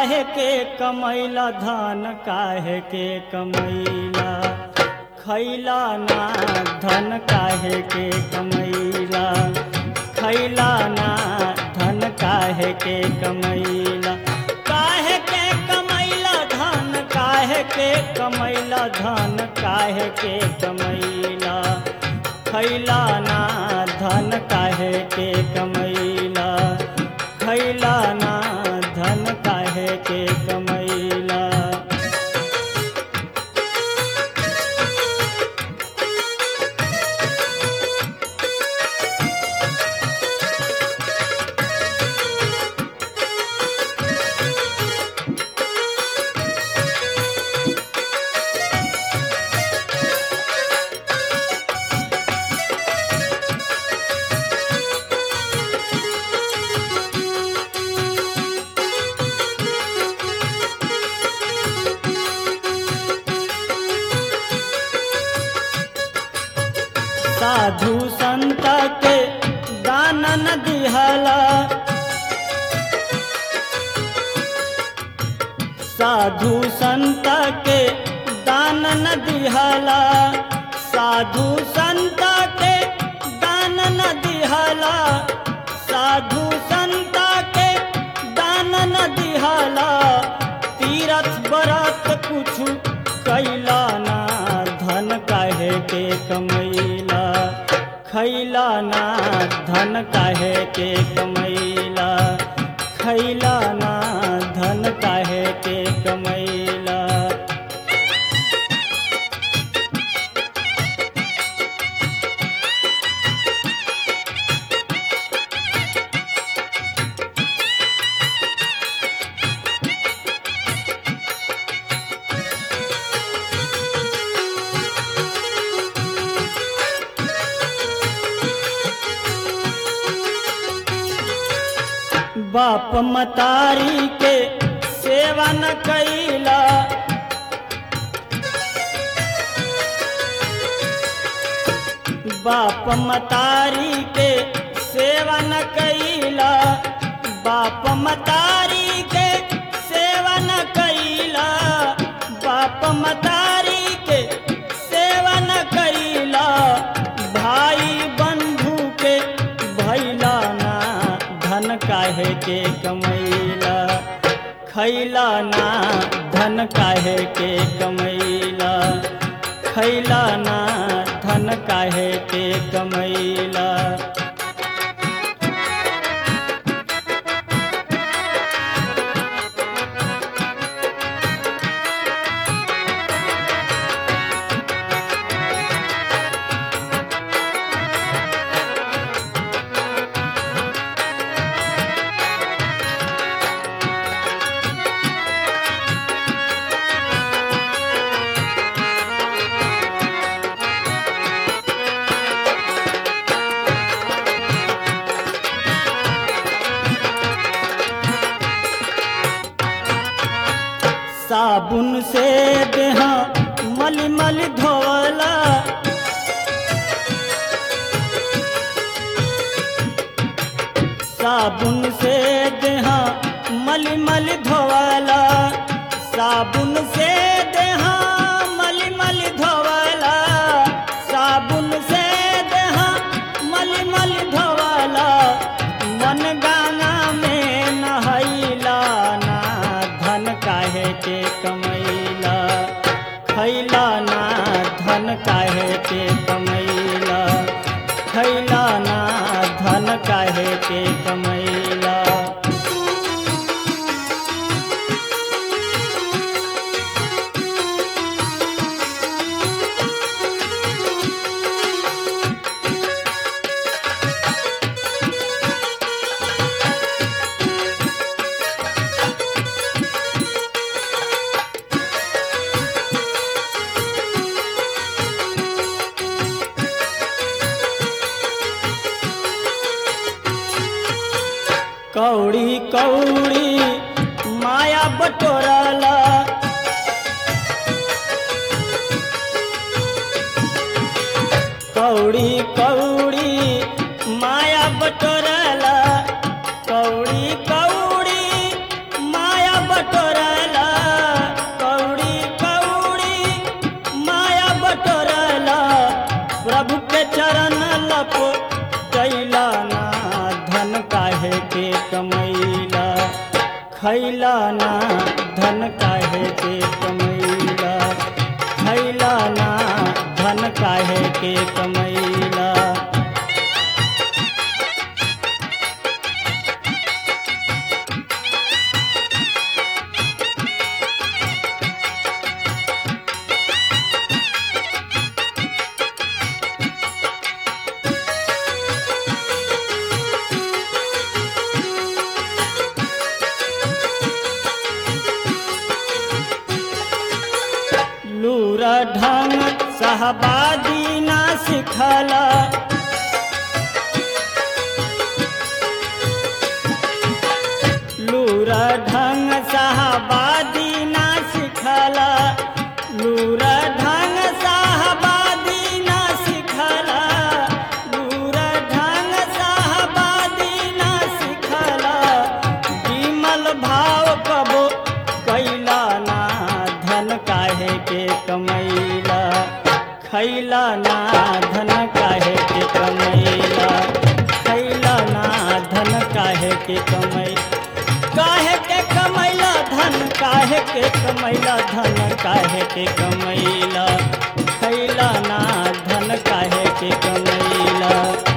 काहे के कमैला धन काहे के कमैला खैला ना धन काहे के कमैला खैला ना धन काहे के कमैला काहे के कमैला धन काहे के कमैला धन काहे के कमैला खैला ना धन काहे के कमैला खैला ना धन काहे के कमैला साधु संत के दान न दिहला साधु संत के दान न दिहला साधु संत के दान न दिहला साधु संत के दान न दिहला तीरथ बरत कुछ कैला ना धन काहे के कमैला खैला ना धन काहे के कमैला खैला ना धन काहे के कमैला बाप मतारी के सेवा न कैला बाप मतारी के सेवा न कैला बाप मतारी के सेवा न कैला बाप मतारी के सेवा न कैला भाई बंधु के भैला ना धन काहे के कमैला खैला ना धन काहे के कमैला खैला ना धन काहे के कमैला साबुन से देहा मल मल धोवला साबुन से देहा मल मल धोवला साबुन से देहा मल मल धोवला साबुन से देहा मल मल धोवला मन गंगा में नहैला ना धन काहे के कमैला खैला ना धन काहे के कमैला खैला ना धन काहे के कमैला कौड़ी कौड़ी माया बटोरला कौड़ी कौड़ी माया बटोरला कौड़ी कौड़ी माया बटोरला खैला ना धन काहे के कमैला खैला ना धन काहे के कमैला लूरा ढंग सहबादी ना सिखला लूरा ढंग सहबादी ना सिखला लूरा ढंग सहबादी ना सिखला लूरा ढंग सहबादी ना सिखला विमल भाव कबो कैला ना धन काहे के कमैला खैला ना धन काहे के कमैला खैला ना धन काहे के कमै काहे के कमैला धन काहे के कमैला धन काहे के कमैला खैला ना धन काहे के कमैला